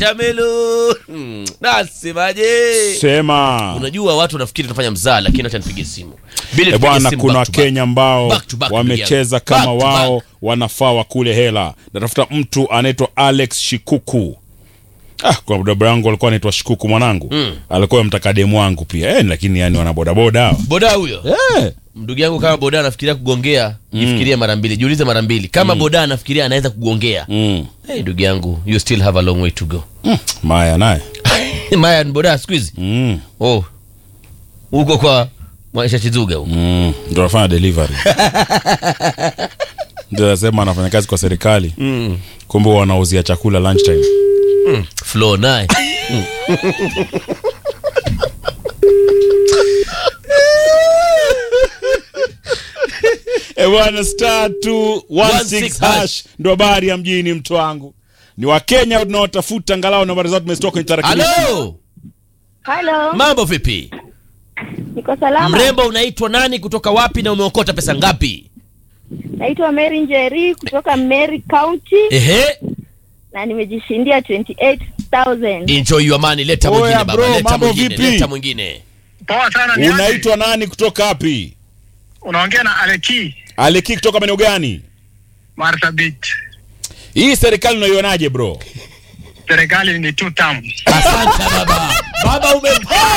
watermelon Hmm, nasemaje Sema. unajua watu wanafikiri tunafanya mzaa lakini acha nipige simu Bili E tupige bwana, simu kuna back to back. Wakenya ambao Back to back, ndugu wamecheza yangu. kama Back to wao back. wanafaa wakule hela. Natafuta mtu anaitwa Alex Shikuku. Ah, kwa baba yangu alikuwa anaitwa Shikuku mwanangu. Mm. Alikuwa mtaka demu wangu pia. Eh, lakini yani wana bodaboda hao. boda huyo Eh. ndugu yangu kama boda anafikiria kugongea jifikirie mara mbili jiulize mara mbili kama boda anafikiria anaweza kugongea Mm. hey, ndugu yangu you still have a long way to go Mm. Maya naye. maya ni boda siku hizi Mm. oh huko kwa maisha chizuga huko Mm. Ndio anafanya delivery. Ndio anasema anafanya kazi kwa serikali. mm. Kumbe wanauzia chakula lunchtime. mm. flow naye E bwana star 216 16 hash ndo habari ya mjini mtu wangu. Ni Wakenya tunaotafuta angalau nambari zao tumezitoka kwenye tarakilishi. halo Halo, mambo vipi niko salama. mrembo unaitwa nani kutoka wapi na umeokota pesa ngapi Naitwa Mary Njeri kutoka Mary County ehe na nimejishindia 28000. enjoy your money leta Oya, mwingine baba bro, leta mambo mwingine vipi? leta mwingine Poa sana ni aje? Unaitwa nani kutoka wapi? Unaongea na Aleki Aleki kutoka maeneo gani? Marsabit. Hii serikali unaionaje bro? Serikali ni two term. asante baba baba ume